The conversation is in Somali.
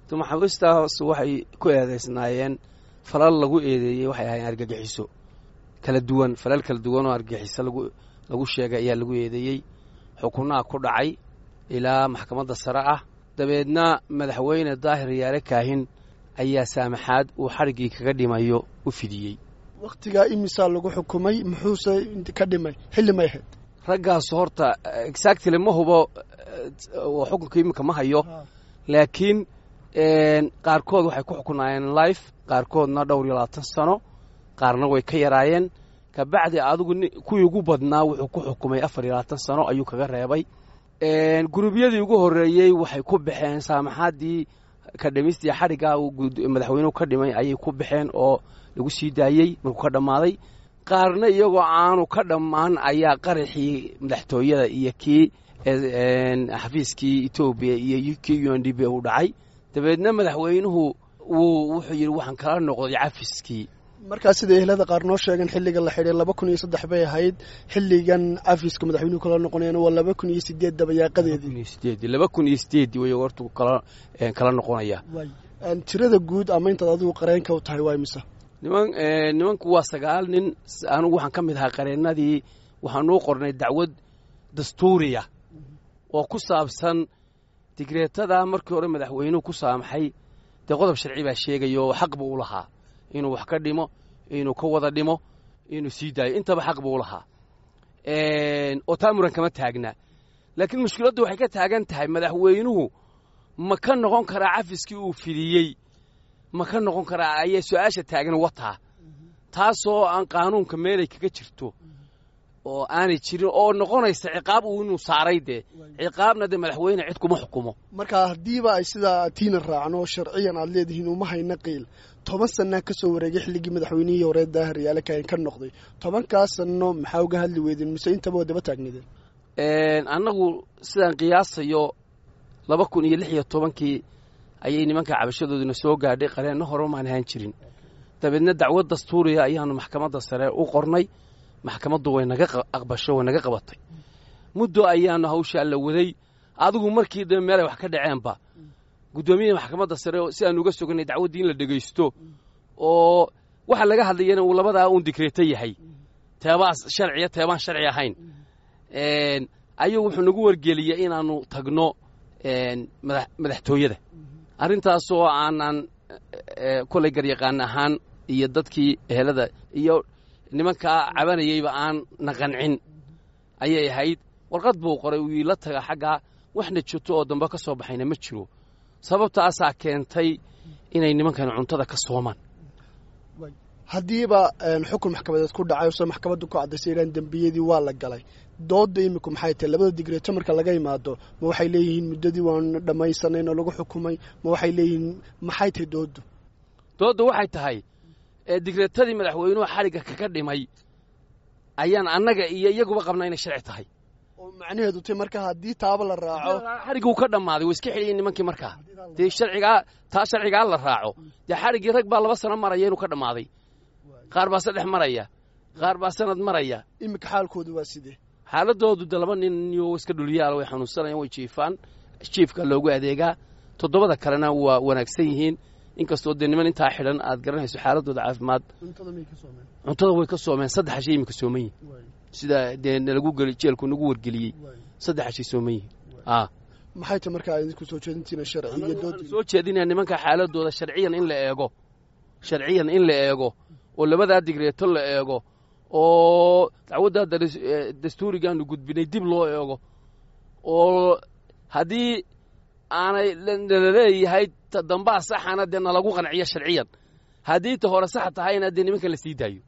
maxaabiistaas waxay ku eedaysnaayeen falal lagu eedeeyey waxay ahaayeen argagixiso kala duwan falal kala duwan oo argagixiso lagu sheegay ayaa lagu eedeeyey xukunaha ku dhacay ilaa maxkamadda sare ah dabeedna madaxweyne daahir yaale kaahin ayaa saamaxaad uu xadhiggii kaga dhimayo u fidiyey wakhtigaa imisaa lagu xukumay muxuuse ka dhimay xilli may ahayd raggaas horta exactly ma hubo xukunka iminka ma hayo laakiin qaarkood waxay ku xukunaayeen life qaarkoodna dhowr iyo labaatan sano qaarna way ka yaraayeen kabacdi adigu kuwii ugu badnaa wuxuu ku xukumay afar iyo labaatan sano ayuu kaga reebay gurubyadii ugu horreeyey waxay ku baxeen saamaxaadii ka dhimistii xadhiggaa madaxweynuhu ka dhimay ayay ku baxeen oo lagu sii daayey markuu ka dhammaaday qaarna iyagoo aanu ka dhammaan ayaa qaraxii madaxtooyada iyo kii xafiiskii etoobiya iyo kii u n d b u dhacay dabeedna madaxweynuhu wuu wuxuu yidhi waxaan kala noqday cafiskii markaa sida ehlada qaar noo sheegeen xilliga la xidhay laba kun iyo saddex bay ahayd xilligan cafiska madaxweynuhu kala noqonayan waa laba kun iyo sideed dabayaaqadeedii laba kun iyo sideedii way hortu kala kala noqonaya tirada guud ama intaad adigu qareenka u tahay waa imisa niman nimanku waa sagaal nin anigu waxaan ka mid ahaa qareennadii waxaanuu qornay dacwad dastuuriya oo ku saabsan digreetada markii hore madaxweynuhu ku saamaxay dee qodob sharci baa sheegaya oo xaq buu u lahaa inuu wax ka dhimo inuu ka wada dhimo inuu sii daayo intaba xaq buu u lahaa oo taa muran kama taagna laakiin mushkiladdu waxay ka taagan tahay madaxweynuhu ma ka noqon karaa cafiskii uu fidiyey ma ka noqon karaa ayay su-aasha taagan wataa taasoo aan qaanuunka meelay kaga jirto oo aanay jirin oo noqonaysa ciqaab uu inuu saaray dee ciqaabna dee madaxweyne cid kuma xukumo marka haddiiba ay sidaa tiina raacno sharciyan aad leedihiin uma hayna qiil toban sanaa ka soo wareegay xilligii madaxweynihii hore daahir yaale kaahin ka noqday tobankaas sanno maxaa uga hadli weydeen mise intaba waa daba taagneedeen annagu sidaan qiyaasayo laba kun iyo lix iyo tobankii ayay nimanka cabashadooduna soo gaadhay qareenno hore maan ahaan jirin dabeedna dacwad dastuuriya ayaanu maxkamadda sare u qornay maxkamaddu way naga aqbasho way naga qabatay muddo ayaanu hawshaa la waday adigu markii dambe meelay wax ka dhaceenba guddoomiyaha maxkamadda sare si aanu uga soganay dacwaddii in la dhegaysto oo waxa laga hadlayana uu labadaa uun digreeto yahay teebaa sharciya teebaan sharci ahayn ayuu wuxuu nagu wargeliyey inaannu tagno madaxtooyada arrintaasoo aanan kolay garyaqaan ahaan iyo dadkii ehelada iyo nimankaa cabanayeyba aan naqancin ayay ahayd warqad buu qoray uu iila taga xaggaa waxna jirto oo dambe ka soo baxayna ma jiro sababtaasaa keentay inay nimankani cuntada ka soomaan haddiiba xukun maxkamadeed ku dhacay ose maxkamaddu ku caddaysay idhaan dembiyadii waa la galay doodda iminku maxay tahay labada digreeto marka laga imaado ma waxay leeyihiin muddadii waan dhammaysanayn oo lagu xukumay ma waxay leeyihiin maxay tahay dooddu doodda waxay tahay digreetadii madaxweynuhu xadhigga kaga dhimay ayaan annaga iyo iyaguba qabnaa inay sharci tahay oo macnaheedu tay marka haddii taaba la raaco xadhigguu ka dhammaaday way iska xeliyiin nimankii markaa dee sharcigaa taa sharcigaa la raaco dee xadhiggii rag baa laba sano maraya inuu ka dhammaaday qaar baa saddex maraya qaar baa sanad maraya iminka xaalkoodu waa sidee xaaladoodu de laba nin iyo iska dhulyaala way xanuunsanayaan way jiifaan jiifka loogu adeegaa toddobada kalena waa wanaagsan yihiin inkastoo dee niman intaa xidhan aad garanayso xaaladooda caafimaad cuntada way ka soomeen saddex hashay iminka sooman yihin sida dee nalagu geli jeelku nagu wargeliyey saddex hashay sooman yihin maxay tahay markaa idinku soo jeedintiina sharci iyo dood soo jeedinaya nimanka xaaladooda sharciyan in la eego sharciyan in la eego oo labadaa digreeto la eego oo dacwaddaa dastuurigaanu gudbinay dib loo eego oo haddii aanay nalaleeyahay ta dambaa saxana dee nalagu qanciyo sharciyan haddii ta hore sax tahayna dee nimankan la sii daayo